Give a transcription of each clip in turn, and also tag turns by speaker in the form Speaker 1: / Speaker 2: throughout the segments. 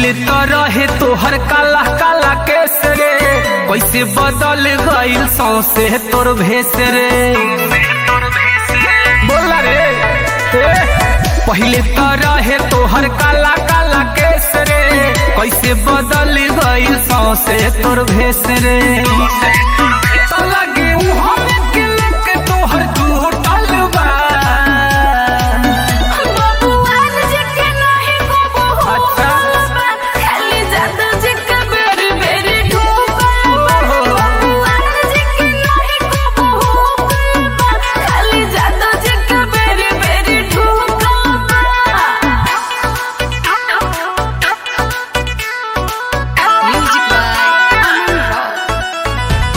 Speaker 1: पहिले तो रहे तोहर काला काला केस रे कैसे बदल गइल सौसे तोर भेस रे बोला रे ए, पहिले तो रहे तोहर काला काला केस रे कैसे बदल गइल सौसे तोर भेस रे तो लगे उहाँ में के लेके तोहर टूटल बा
Speaker 2: बबुआन जके नाही को
Speaker 1: अच्छा।
Speaker 2: बहु खाली जादू जके बेरी बेरी ठोकर बबुआन जके नाही को बहु खाली जादू जके बेरी बेरी ठोकर म्यूजिक बाय अमन रॉय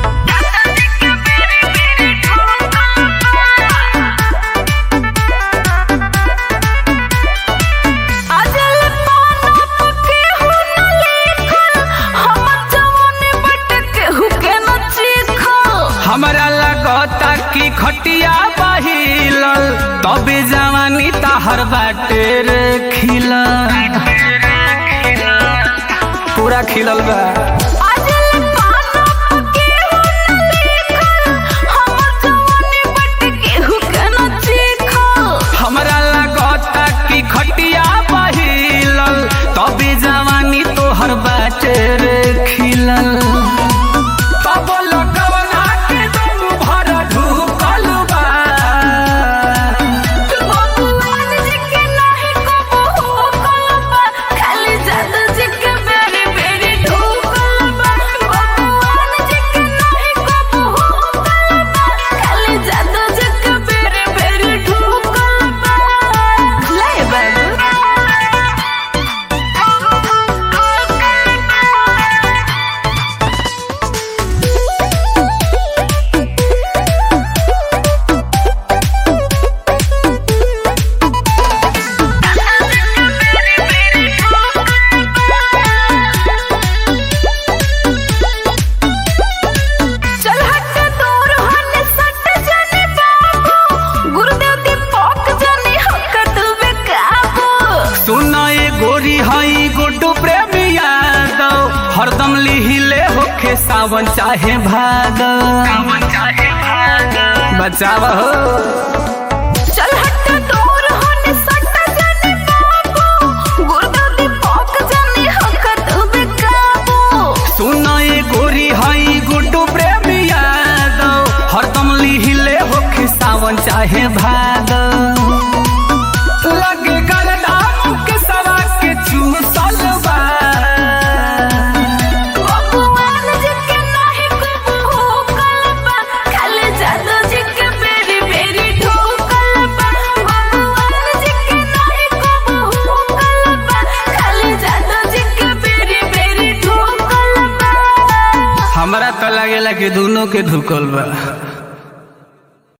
Speaker 2: अजल पाना पके हु न लेखल हम जवानी बटके हु के न चीखल
Speaker 1: हमरा लगता कि खटिया बहिलल तबे जवानी ताहर बाटे रे खिलल पूरा खिलल बा
Speaker 2: अजल पाना पके हु न लेखल हम जवानी बटके हु के न चीखल
Speaker 1: हमरा लगता कि खटिया बहिलल तबे जवानी तोहर बाटे रे खिलल तब लगवना के दम भर ढुकल बा
Speaker 2: बबुआन जके नाही को बहु कलबा खाली जादू जके बेरी बेरी ठोकर बबुआन जके नाही को बहु कलबा खाली जादू जके बेरी बेरी ठोकर ले चल हट दूर होने सट जाने बाबू गुरुदेव दीपक जाने हक तू बेकाबू
Speaker 1: सुना ये गोरी हई गुड्डू प्रेमी यादव हरदम लिहिले होखे सावन चाहे भादव बचाव हो
Speaker 2: चल हट दूर होने सट जाने बाबू गुरुदेव दीपक जाने हक तू बेकाबू
Speaker 1: सुना ये गोरी हई गुड्डू प्रेमी यादव हरदम लिहिले होखे सावन चाहे भादव लगे गलदा के सवा के चूसल बा
Speaker 2: बबुआन जके नाही को बहु कलबा खाली जादू जके बेरी बेरी ठोकलबा बबुआन जके नाही को बहु कलबा खाली जादू जके बेरी बेरी ठोकलबा
Speaker 1: हमरा तो लगेला कि दोनों के धुकल बा